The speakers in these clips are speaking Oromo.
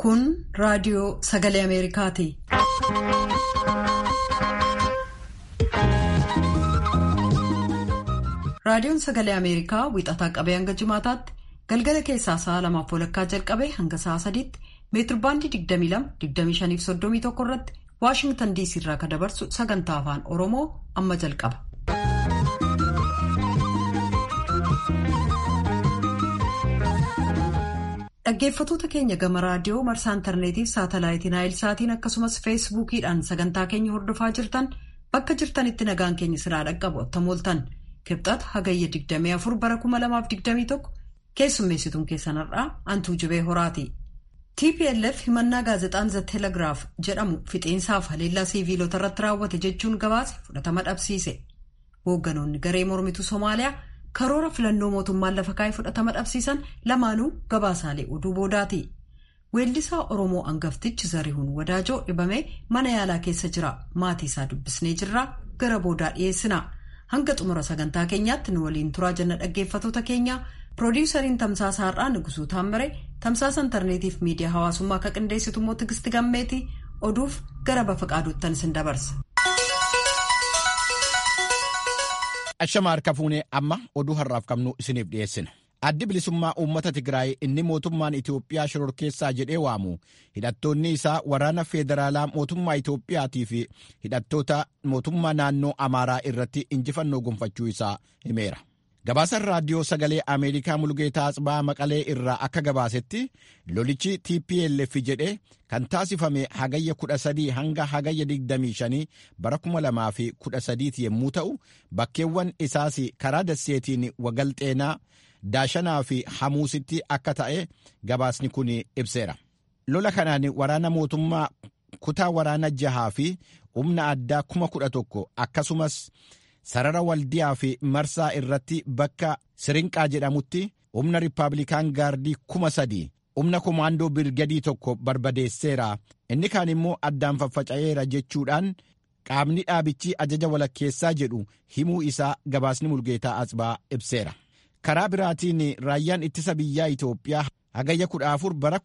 Kun raadiyoo sagalee Ameerikaati. Raadiyoon sagalee Ameerikaa wiixataa qabee hanga jimaataatti galgala keessaa sa'a lamaaf walakkaa jalqabee hanga sa'a sadiitti meetirbaandii 22-25-31 irratti Waashingtan DC irraa kan dabarsu sagantaa afaan Oromoo amma jalqaba. Dhaggeeffatoota keenya gama raadiyoo marsaa intarneetiif saatalaayitii naayilsaatiin akkasumas feesbuukiidhaan sagantaa keenya hordofaa jirtan bakka jirtanitti nagaan keenya siraa dhaqqabu ottamooltan kibxata hagayya 24 bara 2021 keessummeessituun keessan har'aa antuu jibee horaati. TPLF himannaa gaazexaan The Telegraaf jedhamu fixeensaaf haleellaa siiviilota irratti raawwate jechuun gabaase fudhatama dhabsiise. Hoogganoonni garee mormituu Somaaliyaa karoora filannoo mootummaan lafa kaa'ee fudhatama dhabsiisan lamaanuu gabaasaalee oduu boodaati. Weellisaa Oromoo hangaftichi Zarihuun Wadaajoo dhibamee mana yaalaa keessa jira. Maatii isaa dubbisnee jirra. Gara boodaa dhiyeessina. Hanga xumura sagantaa keenyaatti nu waliin turaa jenna dhaggeeffatoota keenya. Piroodyusariin Tamsaasa Har'aa Nugusuu Taammire tamsaasa intarneetiif miidiyaa hawaasummaa akka qindeessitu immoo Tigisti Gammeeti oduuf gara bafa qaaduuttan isin dabarsa. Ashama harka fuunee amma oduu har'aaf qabnu isiniif dhiyeessina. Addi bilisummaa uummata Tigraay inni mootummaan Itoophiyaa shororkeessaa jedhee waamu hidhattoonni isaa waraana feederaalaa mootummaa Itoophiyaatii fi hidhattoota mootummaa naannoo Amaaraa irratti injifannoo gonfachuu isaa himeera. Gabaasaan raadiyoo sagalee Ameerikaa Mulgeetaa Atsibaa Maqalee irraa akka gabaasetti lolichi TPLF jedhee kan taasifame hagayya 13 hanga hagayya 25 bara 2013 yommuu ta'u bakkeewwan isaas karaa dasseetiin wagalxeenaa daashanaa fi hamuusitti akka ta'e gabaasni kun ibseera. Lola kanaan waraana mootummaa kutaa waraana jahaa fi humna addaa 11,000 akkasumas. sarara waldiyaa fi marsaa irratti bakka sirinqaa jedhamutti humna riippaabilikaan gaardii kuma sadii humna komaandoo birgadii tokko barbadeesseera inni kaan immoo addaan faffaca'eera jechuudhaan qaamni dhaabichi ajaja walakkeessaa jedhu himuu isaa gabaasni mulgeetaa asbaa ibseera karaa biraatiin raayyaan ittisa biyyaa itoophiyaa hagayya 14 bara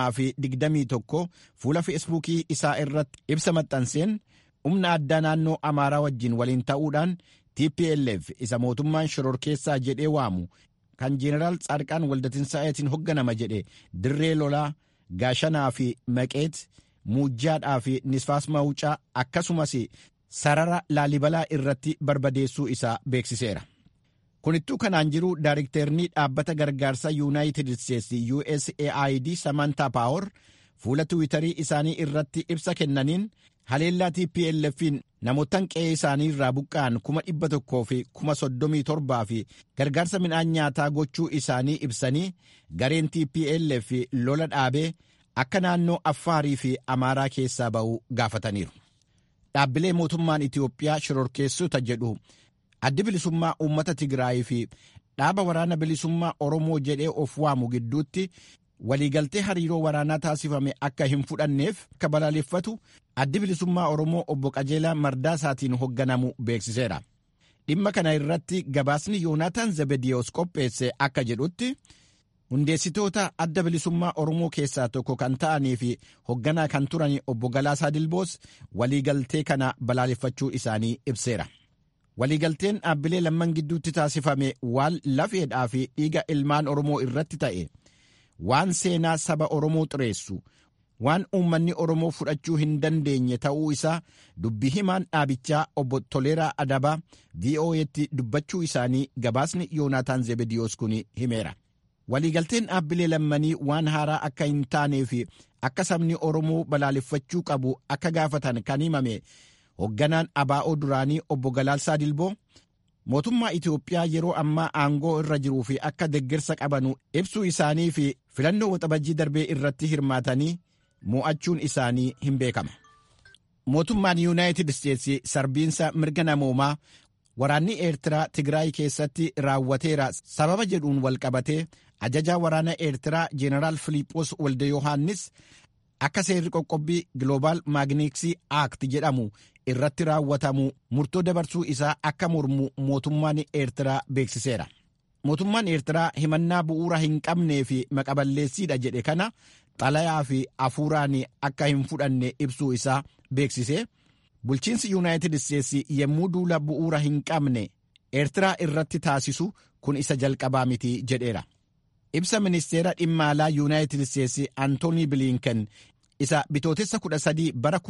2021 fuula feesbuukii isaa irratti ibsa maxxanseen humna addaa naannoo amaaraa wajjin waliin ta'uudhaan tplf isa mootummaan shororkeessaa jedhee waamu kan jeenaraal tsaadqaan waldatinsaa'eetiin hoogganama jedhe dirree lolaa gaashanaa fi maqeet muujjaadhaa fi nisfaas mawucaa akkasumas sarara laalibalaa irratti barbadeessuu isaa beeksiseera. kunittuu kanaan jiru daarikteernii dhaabbata gargaarsa yuunaayitid isteetsi usaid samantaa paawor fuula tiwiitarii isaanii irratti ibsa kennaniin haleellaa tplf'n namootaan qe'ee isaanii irraa buqqa'an kuma dhibba tokkoo fi kuma soddomii torbaa fi gargaarsa midhaan nyaataa gochuu isaanii ibsanii gareen tplf lola dhaabee akka naannoo affaarii fi amaaraa keessaa ba'uu gaafataniiru. dhaabbilee mootummaan itiyoophiyaa shororkeessota jedhu addi bilisummaa uummata tigraayii fi dhaaba waraana bilisummaa oromoo jedhee of waamu gidduutti waliigaltee hariiroo waraanaa taasifame akka hin fudhanneef akka balaaleffatu addi bilisummaa oromoo obbo qajeelaa mardaasaatiin hoogganamu beeksiseera dhimma kana irratti gabaasni yoonaataan zabediyoos qopheesse akka jedhutti hundeessitoota adda bilisummaa oromoo keessaa tokko kan ta'anii fi hoogganaa kan turan obbo Galaasaa Dilboos waliigaltee kana balaaleffachuu isaanii ibseera. waliigalteen dhaabbilee lamman gidduutti taasifame waan lafeedhaa fi dhiiga ilmaan oromoo irratti ta'e. waan seenaa saba oromoo xureessu waan uummanni oromoo fudhachuu hin dandeenye ta'uu isaa dubbi himaan dhaabichaa obbo Toleeraa Adabaa VOA'tti dubbachuu isaanii gabaasni Yoonaataan Zebediyoos kun himeera. Waliigalteen dhaabbilee lammanii waan haaraa akka hin taanee fi akka sabni oromoo balaaleffachuu qabu akka gaafatan kan himame hoogganaan abaa'oo duraanii obbo Galaalsaa Dilboo. mootummaa Itoophiyaa yeroo ammaa aangoo irra jiruu fi akka deeggarsa qabanu ibsuu isaanii fi filannoo waxabajjii darbee irratti hirmaatanii mo'achuun isaanii hin beekama. Mootummaan Yuunaayitid Isteetsi sarbiinsa mirga namoomaa waraanni Eertiraa Tigraay keessatti raawwateera sababa jedhuun walqabatee ajajaa waraana Eertiraa Jeenaraal Filiiphoos Walde Yohaannis akka seerri qoqqobbii Global Maagniksii Act jedhamu irratti raawwatamu murtoo dabarsuu isaa akka mormu mootummaan eertiraa beeksiseera mootummaan eertiraa himannaa bu'uura hin qabnee fi maqaballeessiidha jedhe kana xalayaa fi afuuraan akka hin fudhanne ibsuu isaa beeksise bulchiinsi yuunaayitid isteetsi yommuu duula bu'uura hin qabne eertiraa irratti taasisu kun isa jalqabaa miti jedheera ibsa ministeera dhimma alaa yuunaayitid isteetsi antoonii biliinken isa bitootessa 13 bara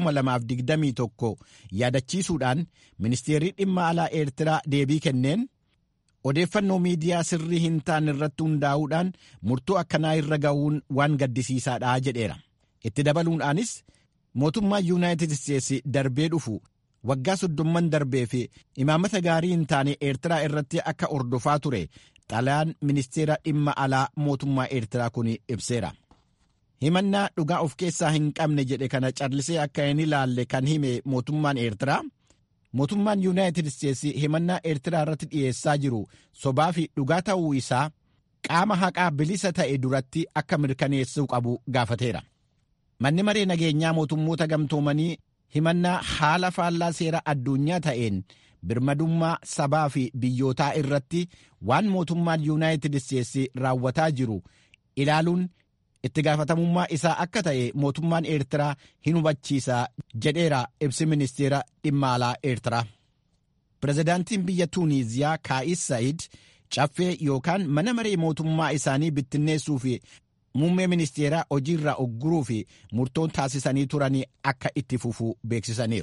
2021 yaadachiisuudhaan ministeerri dhimma alaa eertiraa deebii kenneen odeeffannoo miidiyaa sirrii hin taane irratti hundaa'uudhaan murtoo akkanaa irra ga'uun waan gaddisiisaadha jedheera itti dabaluudhaanis mootummaa yuunaayitid isteetsi darbee dhufu waggaa soddomman darbee fi imaamata gaarii hin taane eertiraa irratti akka ordofaa ture xalayaan ministeera dhimma alaa mootummaa eertiraa kun ibseera. himannaa dhugaa of keessaa hin qabne jedhe kana callisee akka hin ilaalle kan hime mootummaan eertiraa mootummaan yuunaayitid isteetsi himannaa eertiraa irratti dhiyeessaa jiru sobaa fi dhugaa ta'uu isaa qaama haqaa bilisa ta'e duratti akka mirkaneessuu qabu gaafateera manni maree nageenyaa mootummoota gamtoomanii himannaa haala faallaa seera addunyaa ta'een birmadummaa sabaa fi biyyootaa irratti waan mootummaan yuunaayitid isteetsi raawwataa jiru ilaaluun itti gaafatamummaa isaa akka ta'e mootummaan eertiraa hin hubachiisa jedheera ibsi ministeera dhimma alaa eertiraa pirezidaantiin biyya tuuniiziyaa kaa'is saa'id caffee yookaan mana maree mootummaa isaanii bittinneessuu fi muummee ministeeraa hojiirraa ogguruu fi murtoon taasisanii turanii akka itti fufuu beeksisaniiru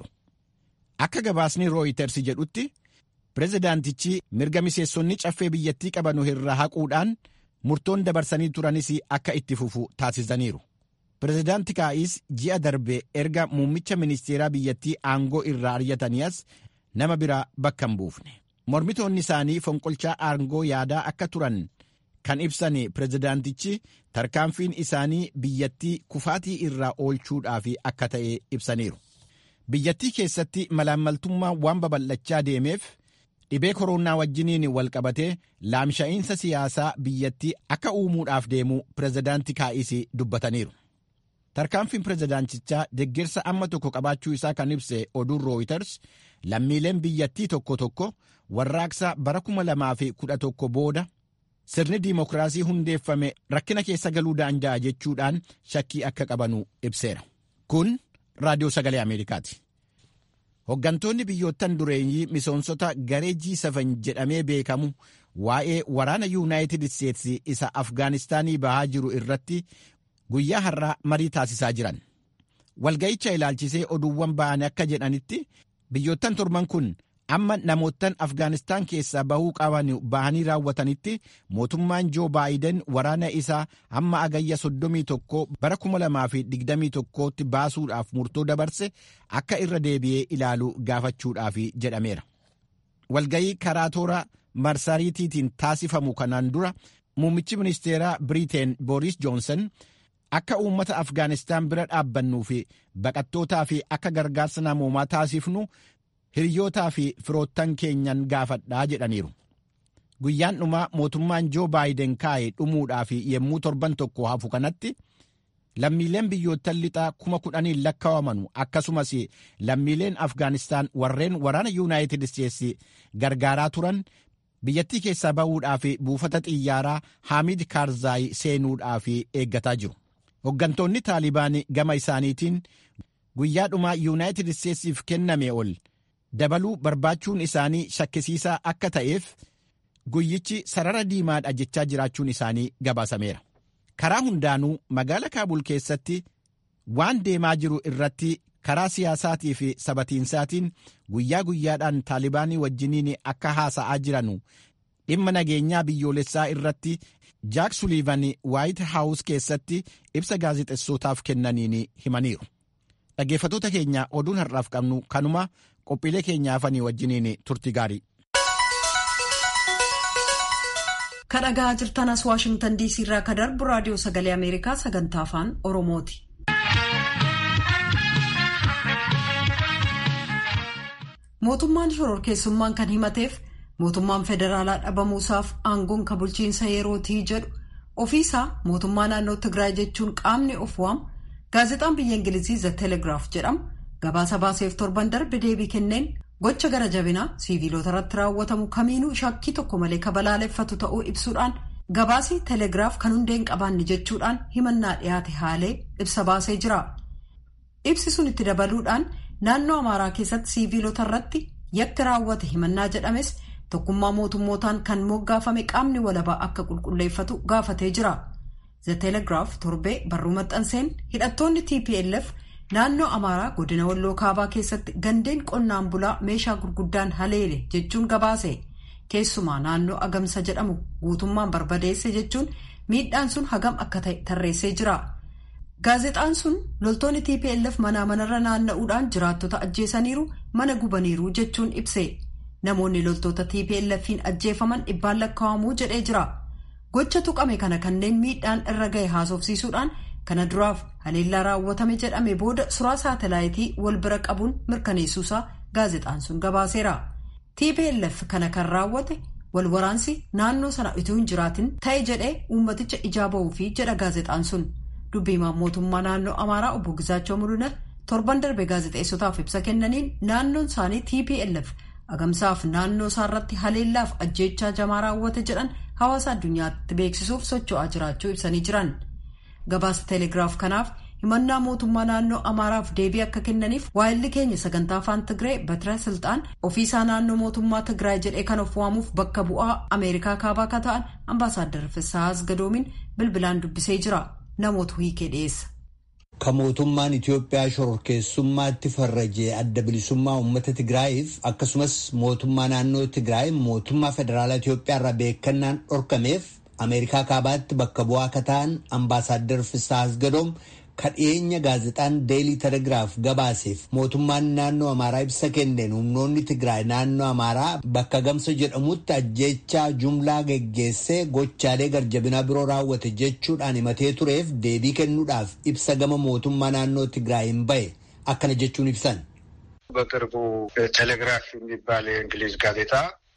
akka gabaasni rooyiters jedhutti pirezidaantichi mirga miseessonni caffee biyyattii qabanu irraa haquudhaan murtoon dabarsanii turanis akka itti fufu taasisaniiru. Pireezidaanti Kaa'is ji'a darbe erga muummicha ministeeraa biyyattii aangoo irraa ari'ataniis nama biraa bakka hin buufne. Mormitoonni isaanii fonqolchaa aangoo yaadaa akka turan kan ibsan pireezidaantichi tarkaanfiin isaanii biyyattii kufaatii irraa oolchuudhaaf akka ta'e ibsaniiru. Biyyattii keessatti malaammaltummaa waan babal'achaa deemeef. dhibee koronaa wajjiniin wal qabatee laamsha'iinsa siyaasaa biyyattii akka uumuudhaaf deemu pireezidaanti kaa'isii dubbataniiru. Tarkaanfiin pireezidaantichaa deeggarsa amma tokko qabaachuu isaa kan ibse oduun rooyiters lammiileen biyyattii tokko tokko warraaqsa bara kuma lamaa fi kudha tokko booda sirni diimokiraasii hundeeffame rakkina keessa galuu danda'a jechuudhaan shakkii akka qabanu ibseera. Kun raadiyoo sagalee Ameerikaati. Hoggantoonni biyyoottan dureeyyii misoomsota garee G7 jedhamee beekamu waa'ee waraana yuunaayitid isteetsi isa Afgaanistaanii bahaa jiru irratti guyyaa har'aa marii taasisaa jiran. Walga'icha ilaalchisee oduuwwan ba'an akka jedhanitti biyyoottan torban kun amma namoottan Afgaanistaan keessaa bahuu qaban bahanii raawwatanitti mootummaan Joo Baayiden waraana isaa hamma agayya 31 bara 2021tti baasuudhaaf murtoo dabarse akka irra deebi'ee ilaalu gaafachuudhaaf jedhameera. Walgayii karaa toora marsariitiitiin taasifamu kanaan dura muummichi ministeeraa Biriteen Booris Joonsan akka uummata Afgaanistaan bira dhaabbannuu fi baqattootaa fi akka gargaarsa namoomaa taasifnu hiriyootaa fi firoottan keenyan gaafadhaa jedhaniiru. Guyyaan dhumaa mootummaan Joo Baayiden kaa'e dhumuudhaaf yommuu torban tokko hafu kanatti lammiileen biyyoottan lixaa kuma kudhaniin lakkaawamanu akkasumas lammiileen Afgaanistaan warreen waraana Yuunaayitid Isteetsi gargaaraa turan biyyattii keessaa ba'uudhaaf buufata xiyyaaraa Haamid Kaarzaayi seenuudhaaf eeggataa jiru. Hoggantoonni Taalibaan gama isaaniitiin guyyaa dhumaa Yuunaayitid Isteetsiif kenname ol dabaluu barbaachuun isaanii shakkisiisaa akka ta'eef guyyichi sarara diimaadha jechaa jiraachuun isaanii gabaasameera. Karaa hundaanuu magaala Kaabul keessatti waan deemaa jiru irratti karaa siyaasaatii fi sabatiinsaatiin guyyaa guyyaadhaan taalibaanii wajjiniin akka haasa'aa jiranu dhimma nageenyaa biyyoolessaa irratti jaak suliivan waayit haawus keessatti ibsa gaazexessootaaf kennaniin himaniiru. Dhaggeeffattoota keenya oduun har'aaf qabnu kanuma qophiilee keenyaafanii wajjiniin turti gaarii. Kan dhagaa jirtan as Waashingtan DC irraa kan darbu raadiyoo sagalee Ameerikaa sagantaa afaan Oromooti. Mootummaan shororkeessummaan kan himateef mootummaan federaalaa dhabamuusaaf aangoon kan bulchiinsa yerootii jedhu ofiisaa mootummaa naannoo Tigraay jechuun qaamni of waamu gaazexaan biyya Ingilizii The Telegraaf jedhamu gabaasa baaseef torban darbe deebii kenneen gocha gara jabinaa siiviilota irratti raawwatamu kamiinuu shakkii tokko malee kabalaaleffatu ta'uu ibsuudhaan gabaasii teelegiraaf kan hundee hin qabaanne jechuudhaan himannaa dhiyaate haalee ibsa baasee jira. ibsi sun itti dabaluudhaan naannoo amaaraa keessatti siiviilota irratti yakki raawwate himannaa jedhames tokkummaa mootummootaan kan moggaafame qaamni walabaa akka qulqulleeffatu gaafatee jira. The Telegraaf torbee barruu maxxanseen hidhattoonni TPLF naannoo amaaraa godina walloo kaabaa keessatti gandeen qonnaan bulaa meeshaa gurguddaan haleele jechuun gabaase keessumaa naannoo agamsa jedhamu guutummaan barbadeesse jechuun miidhaan sun hagam akka ta'e tarreessee jira. Gaazexaan sun loltoonni TPLF manaa manarra naanna'uudhaan jiraattota ajjeesaniiru mana gubaniiru jechuun ibse namoonni loltoota TPLF'n ajjeefaman dhibbaan lakkaa'amuu jedhee jira. Gocha tuqame kana kanneen miidhaan irra gahe haasofsiisuudhaan kana duraaf haleellaa raawwatame jedhame booda suraa saatalaayitii wal bira qabuun mirkaneessuusaa gaazexaan sun gabaaseera. TPLF kana kan raawwate wal waraansi naannoo sana utuu hin jiraatin ta'e jedhee uummaticha ijaa ba'uufi jedha gaazexaan sun. dubbiimaan mootummaa naannoo amaaraa obbo Gizaachoo Mulunar torban darbe gaazexeessotaaf ibsa kennaniin naannoon isaanii TPLF agamsaaf naannoo isaarratti haleellaaf ajjeechaa jamaa raawwate jedhan hawaasa addunyaatti beeksisuuf socho'aa jiraachuu ibsanii jiran. Gabaasa teelegiraaf kanaaf himannaa mootummaa naannoo amaaraaf deebii akka kennaniif waayilli keenya sagantaa afaan Tigree Batira Silxaan ofiisaa naannoo mootummaa Tigraay jedhee kan of waamuuf bakka bu'aa Ameerikaa kaabaa akka ta'an ambaasaaddar Fissahaas Gadoomiin bilbilaan dubbisee jira. namoota hiikee dhiyeessa. Ka mootummaan Itoophiyaa shororkeessummaatti farrajee adda bilisummaa uummata Tigraayiif akkasumas mootummaa naannoo Tigraay mootummaa federaalaa Itoophiyaa irraa beekannaan dhorkameef Ameerikaa kaabaatti bakka bu'aa akka ta'an ambaasaaddar Fissahaas Gadoom ka dhiyeenya gaazexaan deelii telegiraaf gabaaseef mootummaan naannoo amaaraa ibsa kenneen humnoonni tigraay naannoo amaaraa bakka gamsa jedhamutti ajjeechaa jumlaa geggeessee gochaalee garjabinaa biroo raawwate jechuudhaan himatee tureef deebii kennuudhaaf ibsa gama mootummaa naannoo tigraay hin bahe akkana jechuun ibsan. በቅርቡ ቴሌግራፍ የሚባል የእንግሊዝ ጋዜጣ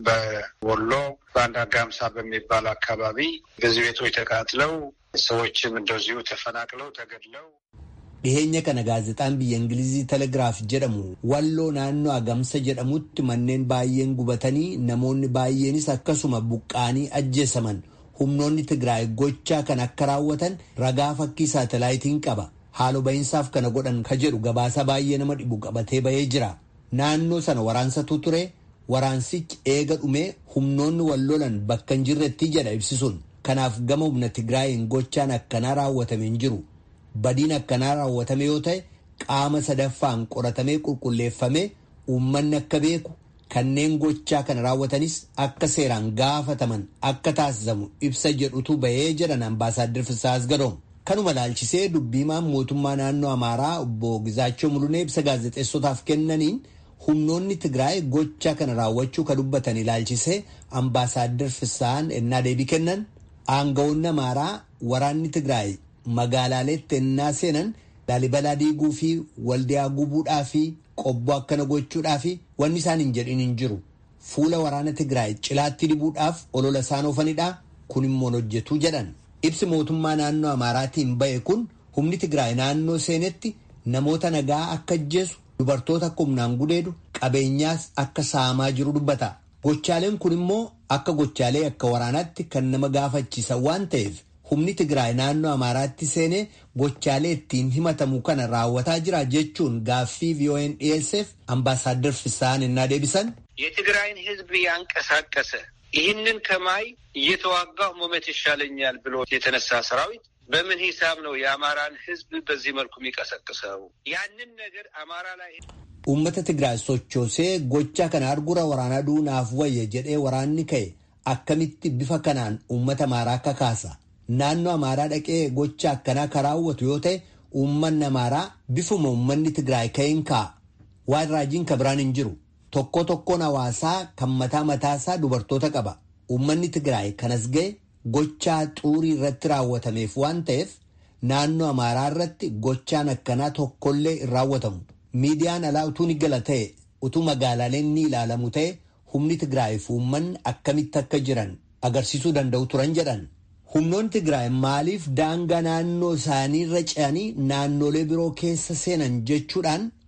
በወሎ በአንድ አጋምሳ በሚባል አካባቢ ብዙ ቤቶች ተቃጥለው ሰዎችም እንደዚሁ ተፈናቅለው ተገድለው dhiheenya kana gaazexaan biyya ingilizii telegiraaf jedhamu walloo naannoo agamsa jedhamutti manneen baay'een gubatanii namoonni baay'eenis akkasuma buqqaanii ajjeesaman humnoonni tigraay gochaa kan akka raawwatan ragaa fakkii saatalaayitiin qaba haaloo bahinsaaf kana godhan ka jedhu gabaasa baay'ee nama dhibu qabatee bahee jira naannoo sana waraansatu ture waraansichi eega dhumee humnoonni wallolan bakka hin jirretti jedha ibsisuun kanaaf gama humna tigraayin gochaan akkanaa raawwatame hin jiru badiin akkanaa raawwatame yoo ta'e qaama sadaffaan qoratamee qulqulleeffamee uummanni akka beeku kanneen gochaa kana raawwatanis akka seeraan gaafataman akka taasisamu ibsa jedhutu bahee jedhan ambaasaaddar Fisaas Gadoom. Kanuma laalchisee dubbiimaan mootummaa naannoo Amaaraa obbo Gizaachoo Mulunee ibsa gaazexeessotaaf kennaniin humnoonni Tigraay gochaa kana raawwachuu ka dubbatan ilaalchisee ambaasaaddar Fisaan ennaa deebii kennan aangawoonni Amaaraa waraanni Tigraay magaalaaleetti ennaa seenan laalibalaa diiguu fi waldiyaa gubuudhaa fi qobboo akkana gochuudhaa fi wanni isaan hin jedhin hin jiru. Fuula waraana Tigraay cilaatti dibuudhaaf olola isaan oofanidha. Kun immoo hojjetu jedhan. Ibsi mootummaa naannoo Amaaraatiin ba'e kun humni Tigraay naannoo seenetti namoota nagaa akka ajjeesu dubartoota akka humnaan gudeedu qabeenyaas akka saamaa jiru dubbata. Gochaaleen kun immoo akka gochaalee akka waraanaatti kan nama gaafachiisan waan ta'eef humni Tigraay naannoo Amaaraatti seenee gochaalee ittiin himatamu kana raawwataa jira jechuun gaaffii VOA'n dhiyeesseef ambaasaaddar Fisaan innaa deebisan. የትግራይን ሕዝብ ያንቀሳቀሰ ይህንን ከማይ እየተዋጋሁ መሞት ይሻለኛል ብሎ የተነሳ ሰራዊት በምን ሂሳብ ነው የአማራን ሕዝብ በዚህ መልኩ የሚቀሰቅሰው? ያንን ነገር አማራ ላይ Uummata Tigraay sochoosee gochaa kana argura waraanaa duunaaf wayya jedhee waraanni ka'e akkamitti bifa kanaan uummata Amaaraa kakaasa. Naannoo Amaaraa dhaqee gocha akkanaa kan raawwatu yoo ta'e uummanni Amaaraa bifuma uummanni Tigraay ka'een ka'a. Waan raajiin ka biraan hin jiru. Tokko tokkoon hawaasaa kan mataa mataasaa dubartoota qaba. Uummanni Tigraay kanas ga'e gochaa xuurii irratti raawwatameef waan ta'eef naannoo Amaaraa irratti gochaan akkanaa tokkollee hin raawwatamu. Miidiyaan alaa utuu ni gala ta'e utuu magaalaaleen ni ilaalamu ta'e humni Tigraay fi uummanni akkamitti akka jiran agarsiisuu danda'u turan jedhan. Humnoonni Tigraay maaliif daangaa naannoo isaanii irra ce'anii naannolee biroo keessa seenan jechuudhaan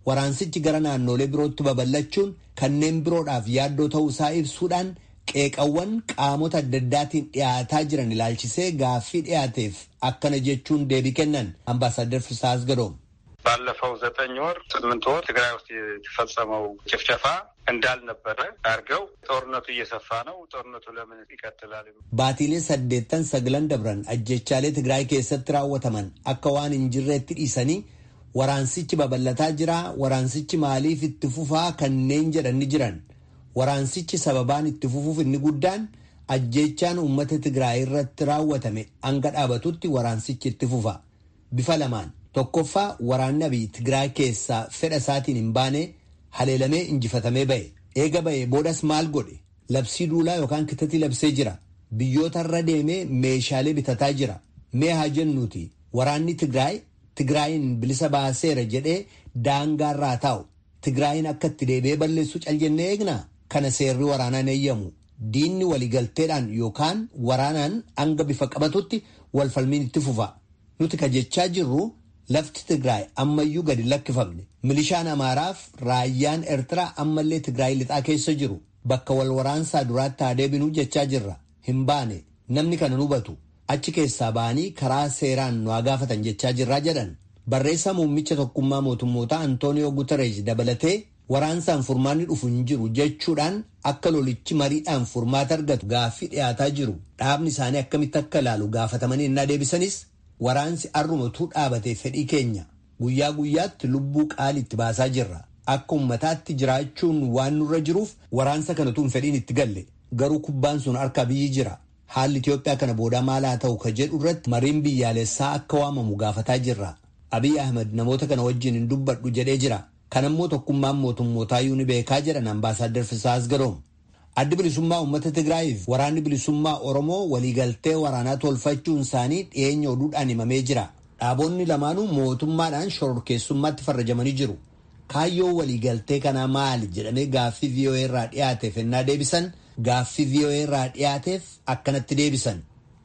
waraansichi gara naannolee birootti babal'achuun kanneen biroodhaaf yaaddoo ta'uu isaa ibsuudhaan qeeqawwan qaamota adda addaatiin dhiyaataa jiran ilaalchisee gaaffii dhiyaateef akkana jechuun deebii kennan ambaaሳደር ፍስሐ አስገዶም ባለፈው ዘጠኝ ወር ስምንት ወር ትግራይ ውስጥ የተፈጸመው ጭፍጨፋ እንዳልነበረ አድርገው ጦርነቱ እየሰፋ ነው። ጦርነቱ ለምን ይቀጥላል? baatiilee saddeettan sagalan dabran ajjechaalee tigraay keessatti raawwataman akka waan hin jirreetti dhiisanii waraansichi babal'ataa jira waraansichi maaliif itti fufaa kanneen jedhanni jiran waraansichi sababaan itti fufuuf inni guddaan ajjechaan uummata tigraay irratti raawwatame hanga dhaabatutti waraansichi itti fufa bifa lamaan tokkoffaa waraanni abiy tigraay keessaa fedha isaatiin hin baane haleelamee injifatamee ba'e eega ba'e boodas maal godhe labsii duulaa yookaan kitatii labsee jira biyyoota irra deemee meeshaalee bitataa jira mee haa jennuuti waraanni tigraay tigraayin bilisa baaseera jedhee daangaarraa taa'u tigraayin akka itti deebi'ee balleessu caljennee eegnaa kana seerri waraanaan eeyyamu diinni waligalteedhaan yookaan waraanaan hanga bifa qabatutti walfalmiin itti fufa nuti ka jechaa jirru lafti tigraay ammayyuu gadi lakkifamne milishaan amaaraaf raayyaan eertiraa ammallee tigraay lixaa keessa jiru bakka wal waraansaa duraatti haa deebinuu jechaa jirra hin baane namni kana hubatu achi keessaa ba'anii karaa seeraan nu haa gaafatan jechaa jirraa jedhan barreessaa muummicha tokkummaa mootummootaa antooniyoo gutereej dabalatee waraansaan furmaanni dhufu hin jiru jechuudhaan akka lolichi mariidhaan furmaata argatu gaaffii dhiyaataa jiru dhaabni isaanii akkamitti akka ilaalu gaafatamanii innaa deebisanis waraansi arrumatuu dhaabate fedhii keenya guyyaa guyyaatti lubbuu qaalitti baasaa jirra akka ummataatti jiraachuun waan nurra jiruuf waraansa kanatuun fedhiin itti galle garuu kubbaan sun harka biyyi jira haalli Itiyoophiyaa kana booda maal haa ta'u ka jedhu irratti mariin biyyaalessaa akka waamamu gaafataa jirra Abiy Ahmed namoota kana wajjin hin dubbadhu jedhee jira kanammoo tokkummaan mootummootaayuu ni beekaa jedhan ambaasaaddar Fisaa Asgadoom. Addi bilisummaa uummata Tigraayiif waraanni bilisummaa Oromoo waliigaltee waraanaa tolfachuun isaanii dhiyeenya oduudhaan himamee jira. Dhaabonni lamaanuu mootummaadhaan shororkeessummaatti farrajamanii jiru. Kaayyoo waliigaltee kanaa maali jedhamee gaaffii VOA irraa dhiyaateef ennaa deebisan gaaffii VOA irraa dhiyaateef akkanatti deebisan.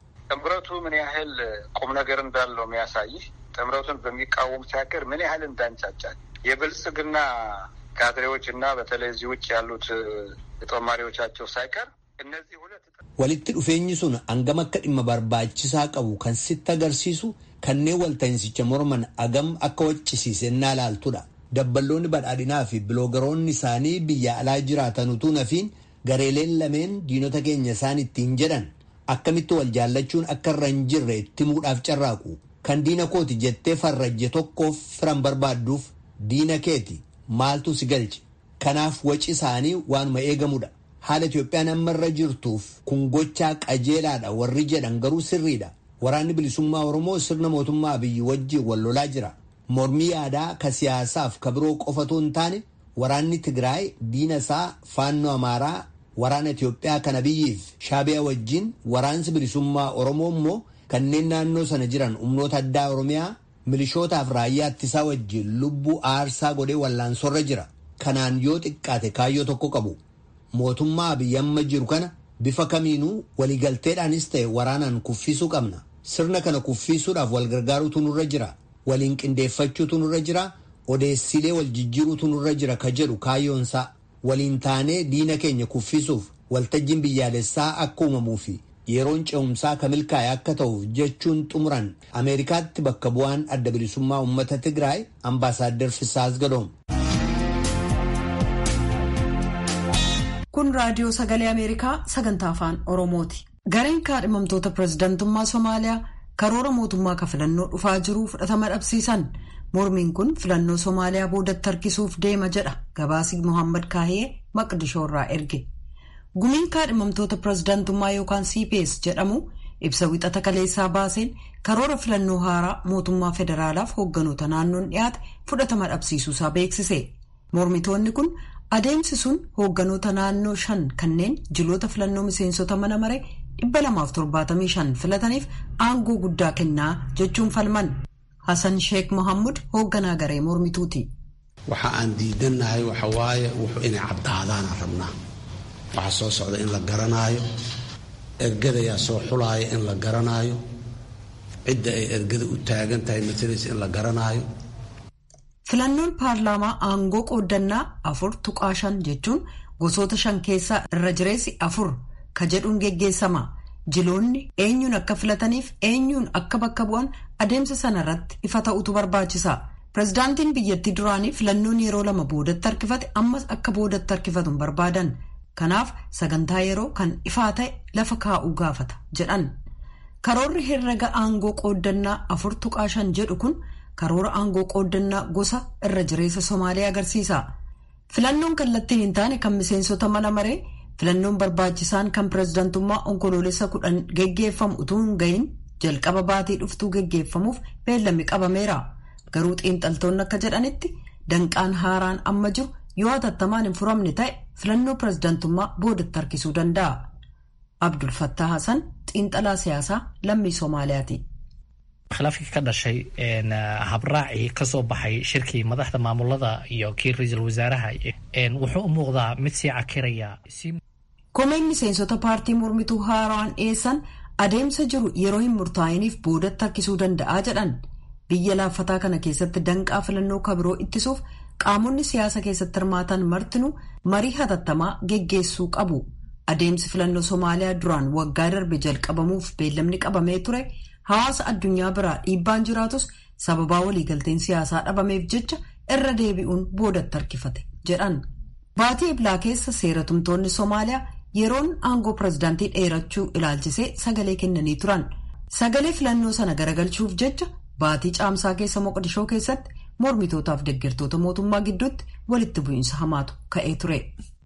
ጥምረቱ ምን ያህል ቁም ነገር እንዳለው የሚያሳይህ ጥምረቱን በሚቃወሙት ሀገር ምን ያህል እንዳንጫጫል የብልጽግና ካድሬዎች እና በተለይ እዚህ ውጭ ያሉት ጦማሪዎቻቸው ሳይቀር እነዚህ ሁለት walitti dhufeenyi sun hangam akka dhimma barbaachisaa qabu kan sitti agarsiisu kanneen walta'insicha morman agam akka waccisiise innaa laaltudha. Dabballoonni badhaadhinaa fi biloogaroonni isaanii biyya alaa jiraatan utuu nafiin gareeleen lameen diinota keenya isaan ittiin jedhan akkamitti wal jaallachuun akka irra hin jirre itti muudhaaf carraaqu. Kan diina kooti jettee farrajje tokkoof firan barbaadduuf diina keeti maaltu si galche. Kanaaf waci isaanii waanuma eegamudha. Haala Itoophiyaan amma irra jirtuuf kun gochaa qajeelaadha warri jedhan garuu sirriidha. Waraanni bilisummaa Oromoo sirna mootummaa Abiyyi wajjin wal lolaa jira. Mormii yaadaa ka siyaasaaf ka biroo qofatu hin taane waraanni Tigraay diina isaa faannoo Amaaraa waraana Itoophiyaa kan Abiyyiif Shaabiyaa wajjin waraansi bilisummaa Oromoo immoo kanneen naannoo sana jiran humnoota addaa Oromiyaa milishootaaf raayyaa ittisaa wajjin lubbuu aarsaa godhee wallaansorra jira. Kanaan yoo xiqqaate kaayyoo tokko qabu. Mootummaa Abiyyi amma jiru kana bifa kamiinuu waliigalteedhaanis ta'e waraanaan kuffisuu qabna. Sirna kana kuffisuudhaaf wal gargaaruutu nurra jira. Waliin qindeeffachuutu nurra jira. Odeessilee wal jijjiiruutu nurra jira ka jedhu kaayyoonsaa. Waliin taanee diina keenya kuffisuuf waltajjiin biyyaalessaa akka uumamuu fi yeroon ce'umsaa ka milkaa'e akka ta'uuf jechuun xumuran Ameerikaatti bakka bu'aan adda bilisummaa uummata Tigraay ambaasaaddar Fisaas Gadoom. Kun raadiyoo sagalee Ameerikaa sagantaa afaan Oromooti. Gareen kaadhimamtoota pirezidantummaa Somaaliyaa karoora mootummaa ka filannoo dhufaa jiru fudhatama dhabsiisan. Mormiin kun filannoo Somaaliyaa boodatti harkisuuf deema jedha gabaasii Mohaammed Kaahee Maqdishoo irraa erge. Gumiin kaadhimamtoota pirezidantummaa yookaan CPS jedhamu ibsa wixata kaleessaa baaseen karoora filannoo haaraa mootummaa federaalaaf hoogganoota naannoon dhiyaate fudhatama dhabsiisuusaa beeksise. Mormitoonni kun adeemsi sun hoogganoota naannoo shan kanneen jiloota filannoo miseensota mana maree dhibba lamaaf torbaatamii shan filataniif aangoo guddaa kennaa jechuun falman. Hassan Sheekh Mohammud hoogganaa garee mormituuti. waxa aan diidannahay waxa waaye wuxuu inay caddaadaana rabnaa waxa soo socda in la garanaayo ergadayaa soo xulaaya in la garanaayo cidda ay ergada u taagan tahay matalaysa in la garanaayo Filannoon paarlaamaa aangoo qooddannaa afur tuqaa shan jechuun gosoota shan keessaa irra jireessi afur ka jedhuun geggeessama. Jiloonni eenyuun akka filataniif eenyuun akka bakka bu'an adeemsa sana irratti ifa ta'utu barbaachisa. Pireezidaantiin biyyattii duraanii filannoon yeroo lama boodatti harkifate ammas akka boodatti harkifatu hin barbaadan. Kanaaf sagantaa yeroo kan ifaa ta'e lafa kaa'uu gaafata jedhan. Karoorri herrega aangoo qooddannaa afur tuqaa shan jedhu kun karoora aangoo qooddannaa gosa irra jireessa Somaaliyaa agarsiisa. Filannoon kallattiin hin taane kan miseensota mana maree filannoon barbaachisaan kan pireezidantummaa onkoloolessa kudhan geggeeffamu utuu hin gahin jalqaba baatii dhuftuu geggeeffamuuf beellamni qabameera. Garuu xiinxaltoonni akka jedhanitti danqaan haaraan amma jiru yoo hatattamaan hin furamne ta'e filannoo pireezidantummaa boodatti harkisuu danda'a. Abdul Fattah Hassan xiinxalaa siyaasaa lammii Somaaliyaati. khilaafkii ka dhashay habraacii kasoo baxay shirkii madaxda maamulada iyo kii ra-iisul wasaaraha wuxuu u muuqdaa mid sii cakiraya Komeen miseensota paartii mormituu haaraan dhiyeessan adeemsa jiru yeroo hin murtaa'iniif boodatti harkisuu danda'a jedhan. Biyya laaffataa kana keessatti danqaa filannoo kabiroo ittisuuf qaamonni siyaasa keessatti hirmaatan martinuu marii hatattamaa geggeessuu qabu. Adeemsi filannoo Somaaliyaa duraan waggaa darbe jalqabamuuf beellamni qabamee ture hawaasa addunyaa biraa dhiibbaan jiraatus sababaa waliigalteen siyaasaa dhabameef jecha irra deebi'uun boodatti harkifate jedhan. Baatii Iblaa keessa seeratumtoonni Somaaliyaa yeroon aangoo pireezidaantii dheerachuu ilaalchisee sagalee kennanii turan. Sagalee filannoo sana garagalchuuf jecha baatii caamsaa keessa Moqdishoo keessatti mormitootaaf deeggartoota mootummaa gidduutti walitti bu'iinsa hamaatu ka'ee ture.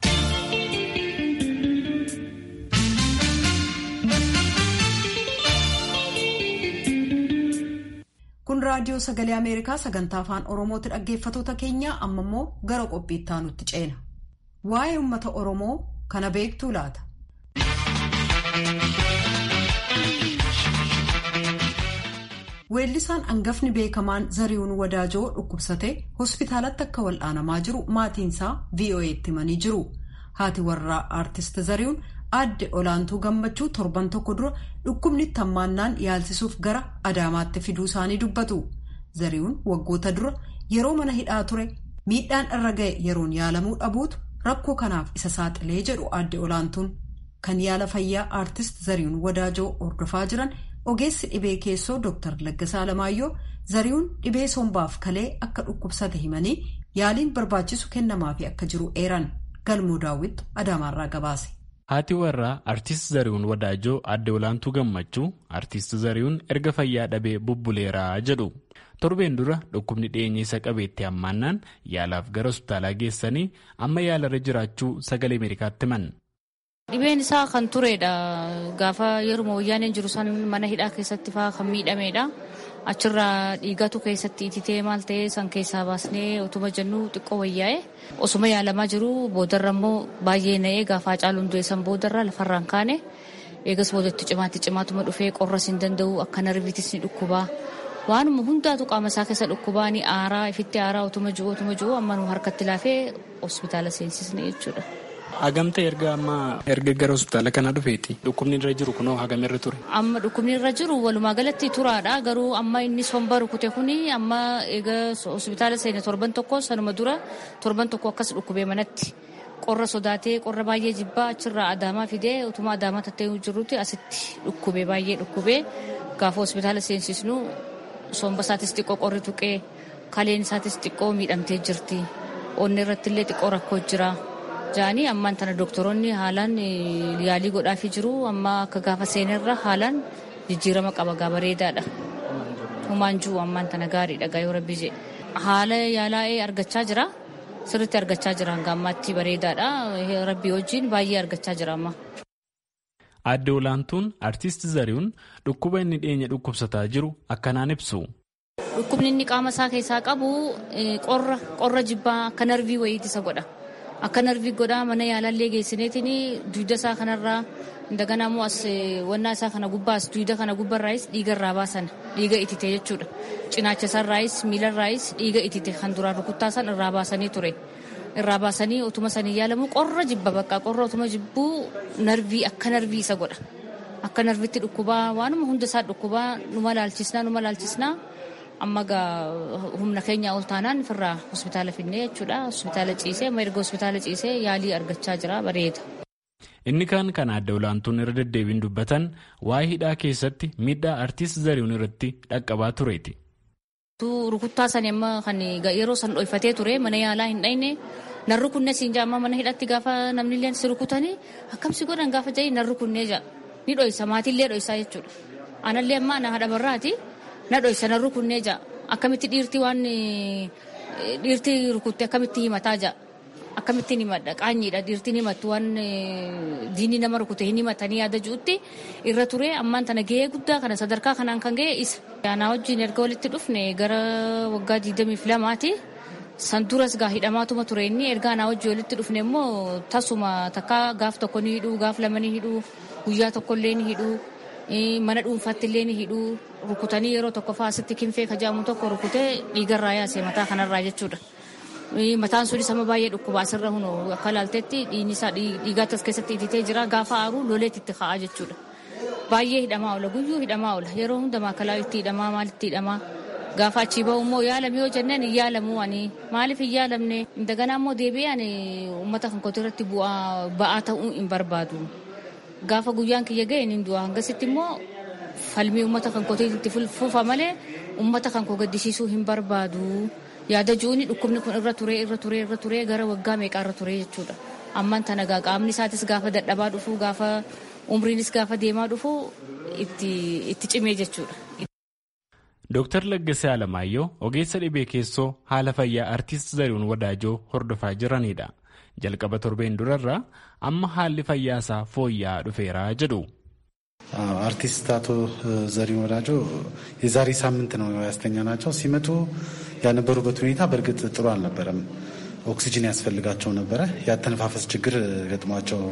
Kun raadiyoo sagalee Ameerikaa sagantaa afaan Oromooti dhaggeeffatoota keenya amma immoo gara qophii itti aanutti ceena. Waa'ee uummata Oromoo kana beektuu laata? Weellisaan hangafni beekamaan Zarihuun Wadaajoo dhukkubsatee hospitaalatti akka wal'aanamaa jiru maatiinsaa VOA'tti himanii jiru. Haati warraa aartist Zarihuun aadde olaantuu gammachuu torban tokko dura dhukkubni hammaannaan yaalsisuuf gara Adaamaatti fiduu isaanii dubbatu. Zarihuun waggoota dura yeroo mana hidhaa ture miidhaan irra ga'e yeroon yaalamuu dhabuutu rakkoo kanaaf isa saaxilee jedhu aadde olaantuun. Kan yaala fayyaa aartist Zarihuun Wadaajoo hordofaa jiran ogeessi dhibee keessoo Dr. Laggasaa Alamaayyoo Zarihuun dhibee sombaaf kalee akka dhukkubsate himanii yaaliin barbaachisu kennamaafi akka jiru eeran galmoo daawwittu Adaamaarraa gabaase. Haati warraa Artiist Zarihuun Wadaajoo aadde olaantuu gammachuu Artiist Zarihuun erga fayyaa dhabee bubbuleeraa jedhu. Torbeen dura dhukkubni dhiyeenya isa qabeetti hammaannaan yaalaaf gara hospitaalaa geessanii amma yaalarra jiraachuu sagalee Ameerikaatti himan. Dhibeen isaa kan turedha. Gaafa yeruma wayyaaneen jiru san mana hidhaa keessatti fa'aa kan miidhamedha. Achirraa dhiigatu keessatti ititee maal ta'ee san keessaa baasnee otuma jennu xiqqoo wayyaa'e. Osuma yaalamaa jiru boodarra immoo baay'ee na'ee gaafa caaluun du'e san boodarra lafarraan kaane. Eegas boodatti cimaatti cimaatuma dhufee qorras hin danda'u akka narviitis ni dhukkubaa. Waanuma hundaatu qaama isaa keessa dhukkubaa ni aaraa ifitti aaraa otuma jiru otuma jiru amma nu harkatti laafee hospitaala seensisne jechuudha. Hagamta erga amma erga gara hospitaala kanaa dhufeeti dhukkubni irra jiru kunoo hagamirra ture. Amma dhukkubni irra jiru walumaa galatti turaadha garuu amma inni somba rukute kuni amma egaa hospitaala seene torban tokko sanuma dura torban tokko akkas dhukkubee manatti qorra sodaatee qorra baay'ee jibbaa achirraa adaamaa fidee utuma adaamaa tattee jirrutti asitti dhukkubee baay'ee dhukkubee gaafa hospitaala seensisnu somba isaatis xiqqoo qorri tuqee kaleen isaatis xiqqoo miidhamtee jirti onni irratti illee xiqqoo rakkoo jira. Jaanii ammaan tana doktoroonni haalaan yaalii godhaafii jiru amma akka gaafa seenerra haalaan jijjiirama qaba gaa bareedaadha. Humaan jiru ammaan tana gaariidha gaa yoo rabbi jee. Haala yaalaa'ee argachaa jira. Sirriitti argachaa jira hanga ammaatti bareedaadha. Rabbi wajjin baay'ee argachaa jira amma. Aadde olaantuun artiist Zarihuun dhukkuba inni dhiyeenya dhukkubsataa jiru akkanaan ibsu. Dhukkubni inni qaama isaa keessaa qabu qorra jibbaa akka narvii wayiiti isa godha. akka narvii godhaa mana yaalallee geessineetiin duyda isaa kanarraa indagana immoo as wannaa isaa kana gubbaas duyda kana gubbarraayis dhiiga irraa baasan dhiiga itite jechuudha cinaacha isaarraayis miilarraayis dhiiga itite kan duraan rukuttaa san irraa baasanii ture irraa baasanii otuma sanii yaalamu qorra jibba bakka qorra otuma jibbuu narvii akka narvii isa godha akka narvitti dhukkubaa waanuma hunda isaa dhukkubaa numa laalchisnaa numa laalchisnaa amma gaa humna keenya ol taanaan ofirraa hospitaala finnee jechuudha hospitaala ciisee amma erga hospitaala ciisee yaalii argachaa jira bareeda. Inni kaan kan adda olaantuun irra deddeebiin dubbatan waa'ee hidhaa keessatti miidhaa artiist Zarihuun irratti dhaqqabaa tureeti. Rukuttaa sani amma kan yeroo san dhoyfatee ture mana yaalaa hin dhayne nan rukunne siin jaamma mana hidhatti gaafa namni illee si rukutanii akkamsi godhan gaafa jahi nan rukunnee jaa ni dhoysa maatiillee dhoysaa jechuudha. Anallee amma na haadha barraati na dhoysa nan rukunnee jaa akkamitti dhiirtii waan dhiirtii rukutte akkamitti himataa jaa. akkamittiin himadha qaanyiidha dhiirtiin himattu waan diinni nama rukute hin himatanii yaada ji'utti irra ture ammaan tana gahee guddaa kana sadarkaa kanaan kan ga'e isa. Yaanaa wajjin erga walitti dhufne gara waggaa 22ti san duras gaa hidhamaatuma ture inni erga anaa wajjin walitti dhufne immoo tasuma takka gaaf tokko ni hidhuu gaaf lama ni hidhuu guyyaa tokko illee ni hidhuu mana dhuunfaatti illee ni hidhuu rukutanii yeroo tokko faasitti kinfee kajaamu tokko rukutee dhiigarraa yaase mataa kanarraa jechuudha. mataan sunis amma baay'ee dhukkubaa asirra hunu akka ilaaltetti dhiigni isaa dhiigaatti as keessatti ititee jira gaafa aaruu loleetti itti ka'aa jechuudha. Baay'ee hidhamaa oola guyyuu hidhamaa oola yeroo hundumaa kalaa itti hidhamaa maalitti hidhamaa gaafa achii bahu immoo yaalame yoo jenneen hin yaalamu ani maaliif hin yaalamne indaganaa immoo deebi'ee ani uummata kan kooti irratti bu'aa ba'aa ta'uu hin barbaadu. Gaafa guyyaan kiyya ga'e hin du'a hangasitti immoo falmii uummata kan kootii itti fufa malee uummata kan koo gaddisiisuu hin barbaadu. yaada ji'uuni dhukkubni kun irra turee irra turee irra turee gara waggaa meeqaa irra turee jechuudha. Ammaan tana gaa qaamni isaatis gaafa dadhabaa dhufu gaafa umriinis gaafa deemaa dhufu itti cimee jechuudha. Dooktar Laggasee Alamaayyoo ogeessa dhibee keessoo haala fayyaa artiist Zarihuun Wadaajoo hordofaa jiranidha. Jalqaba torbeen durarraa amma haalli fayyaa isaa fooyya'aa dhufeera jedhu. አርቲስት አቶ ዘሪሁን ወዳጆ የዛሬ ሳምንት ነው ያስተኛናቸው። ሲመጡ ያነበሩበት ሁኔታ በእርግጥ ጥሩ አልነበረም። ኦክሲጅን ያስፈልጋቸው ነበረ። ያተነፋፈስ ችግር ገጥሟቸው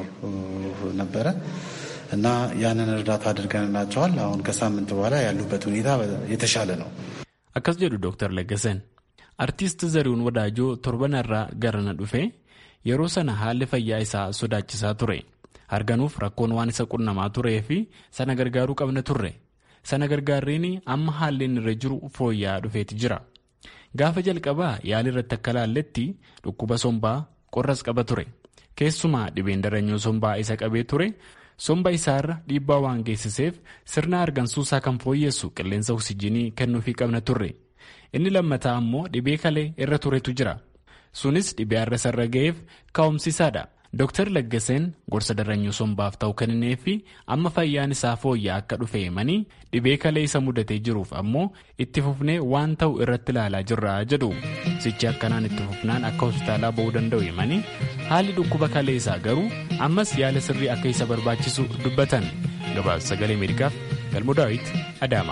ነበረ እና ያንን እርዳታ አድርገንላቸዋል። አሁን ከሳምንት በኋላ ያሉበት ሁኔታ የተሻለ ነው። akkas jedhu dooktar Laggaseen artiist Zarihuun Wadaajoo torbanarraa garana dhufe yeroo sana haalli fayyaa isaa sodaachisaa ture. arganuuf rakkoon waan isa qunnamaa turee fi sana gargaaruu qabna turre sana gargaarriin amma haalli inni irra jiru fooyya'aa dhufeeti jira gaafa jalqabaa yaali irratti akka laalletti dhukkuba sombaa qorras qaba ture keessumaa dhibeen daranyoo sombaa isa qabee ture somba isaarra dhiibbaa waan geessiseef sirna argansuusaa kan fooyyessu qilleensa oksijinii kennuufii qabna turre inni lammataa ammoo dhibee kalee irra turetu jira sunis dhibee har'a sarra ga'eef ka'umsiisaadha. Dooktar Laggaseen gorsa daranyuu sombaaf ta'u kennee fi amma fayyaan isaa fooyya'aa akka dhufe himanii dhibee kalee isa mudatee jiruuf ammoo itti fufnee waan ta'u irratti ilaalaa jirra jedhu. Sichi akkanaan itti fufnaan akka hospitaalaa ba'uu danda'u himanii haalli dhukkuba kalee isaa garuu ammas yaala sirrii akka isa barbaachisu dubbatan. Gabaasa sagalee Ameerikaaf Galmoo Daawit Adaama.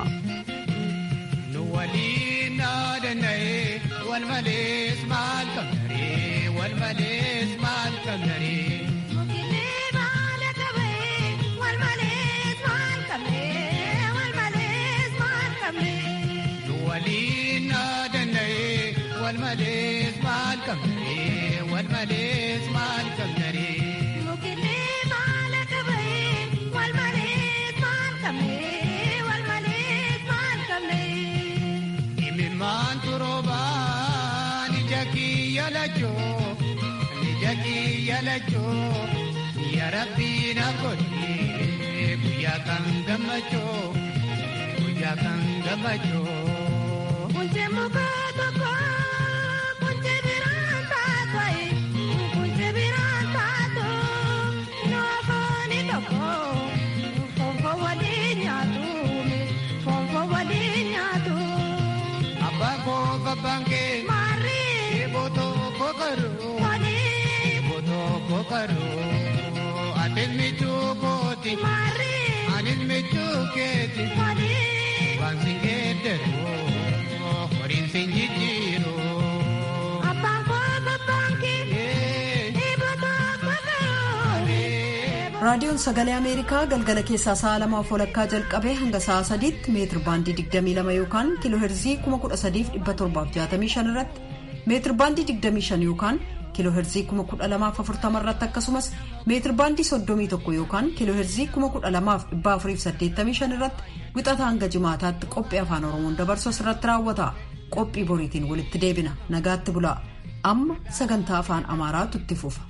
والمليس مال كمري والمليس مال كمري مكلي مالك بي والمليس مال كمري والمليس مال كمري من مان تروبان جاكي يلجو جاكي يلجو يا ربي نقولي يا كان دمجو يا كان دمجو كنت مبادئ bange mari boto kokaru mari boto kokaru atin michu koti mari anin michu keti mari bang singederu horin sinjijiru abang ko babange raadiyoon sagalee ameerikaa galgala keessaa sa'a lamaaf walakkaa jalqabee hanga sa'a sadiitti meetir baandii 22 yookaan kiiloo heerzii 13765 irratti meetir baandii 25 yookaan kiiloo heerzii 1240 irratti akkasumas meetir baandii 31 yookaan kiiloo heerzii 12485 irratti wixata hanga jimaataatti qophii afaan oromoon dabarsu irratti raawwata qophii boriitiin walitti deebina nagaatti bulaa amma sagantaa afaan amaaraatu itti fufa.